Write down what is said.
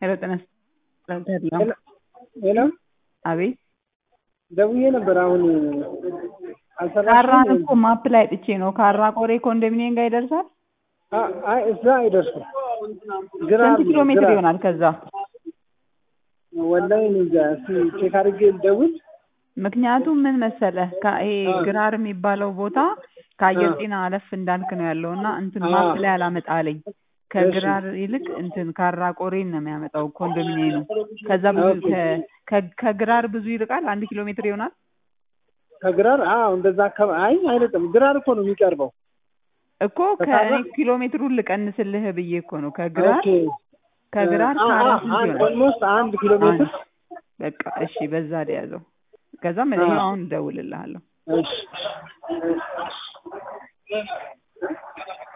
ሄሎ ጤና ይስጥልኝ። ሄሎ አቤት ደውዬ ነበር። አሁን ካራን አልሰራሽም? እኮ ማፕ ላይ ጥቼ ነው። ካራ ቆሬ ኮንዶሚኒየም ጋር ይደርሳል። አ- አይ እዛ አይደርስም። ግራር ስንት ኪሎ ነው፣ ሜትር ግራር። ይሆናል ከዛ? ወላሂ እኔ እንጃ። እስኪ ቼክ አድርጌ ልደውል። ምክንያቱም ምን መሰለህ ከ- ይሄ አ። ግራር የሚባለው ቦታ ከአየር አ። ጤና አለፍ እንዳልክ ነው ያለው እና እንትን አ። ማፕ ላይ አላመጣልኝ። ከግራር ይልቅ እንትን ካራ ቆሬን ነው የሚያመጣው ኮንዶሚኒየሙ። ከዛ ብዙ ኦኬ። ከ- ከ- ከግራር ብዙ ይርቃል። አንድ ኪሎ ሜትር ይሆናል። ከግራር አዎ፣ እንደዛ አካባቢ አይ አይደለም። ግራር እኮ ነው የሚቀርበው። እኮ ከካራ? ከእኔ ኪሎ ሜትሩን ልቀንስልህ ብዬ እኮ ነው። ከግራር ኦኬ። ከግራር አ- ካራ አ- ስንት አንድ ይሆናል? ኦልሞስት አንድ ኪሎ ሜትር። በቃ እሺ፣ በዛ ያዘው። ከዛ ምን አ። ይኸው አሁን እደውልልሃለሁ። እሺ